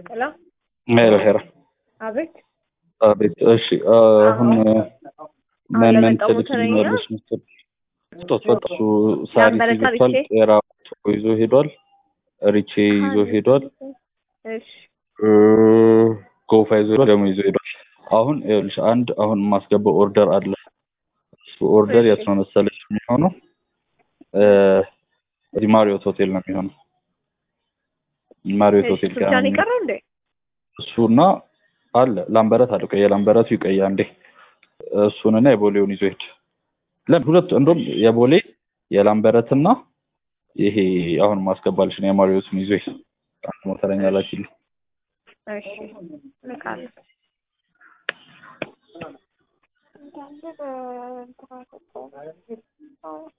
ሄሎ ሄሎ ሄሎ አቤት አቤት እሺ አሁን ምን ምን ትልክልኛለሽ ምስል ስጦት በቃ እሱ ሳሪስ ላምበረታ ይዞታል ሪቼ? ጤራ ይዞ ሄዷል ሪቼ ይዞ ሄዷል እሺ እ፣ ጎፋ ይዞ ሄዷል ደግሞ ይዞ ሄዷል አሁን ይኸውልሽ አንድ አሁን የማስገባው ኦርደር አለ እሱ ኦርደር የት ነው መሰለሽ የሚሆነው እ፣ እዚህ ማሪዮት ሆቴል ነው የሚሆነው ማሪዮት እሺ ሆቴል እሱ ጋር ብቻ ነው ነው የቀረው እንዴ? እሱና አለ ላምበረት አለ ቆይ የላምበረቱ ይቆይ አንዴ እሱንና የቦሌውን ይዞ ሄድ ለምን ሁለቱ እንደውም የቦሌ የላምበረትና ይሄ አሁን ማስገባልሽ ነው የማሪዎቱን ይዞ ሄድ አንድ ሞተረኛ ላኪልኝ እሺ ልካለሁ።